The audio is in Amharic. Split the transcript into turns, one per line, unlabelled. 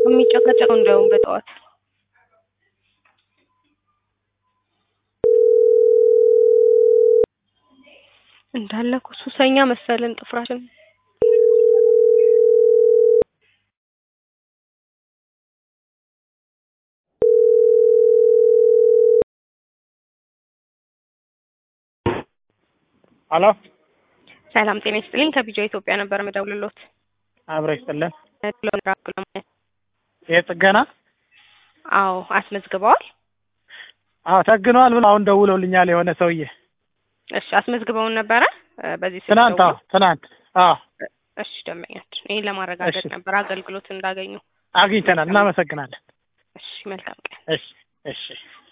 የሚጨቃጨቀው እንዲያውም በጠዋት እንዳለ እኮ ሱሰኛ መሰልን ጥፍራችን
ሄሎ
ሰላም ጤና ይስጥልኝ ከቢጃ ኢትዮጵያ ነበር የምደውልሎት
አብረ ይስጥልን።
ለምራክሎማለት
የጥገና
አዎ አስመዝግበዋል
አዎ ተግነዋል ብሎ አሁን ደውለውልኛል የሆነ ሰውዬ
እሺ አስመዝግበውን ነበረ እ በዚህ ስልክ
ትናንት። አዎ
ደውለው?
ትናንት። አዎ
እሺ ደንበኛችን ይህን ለማረጋገጥ
እሺ።
ነበር አገልግሎት እንዳገኙ
አግኝተናል። እናመሰግናለን።
እሺ መልካም ቀን
እሺ እሺ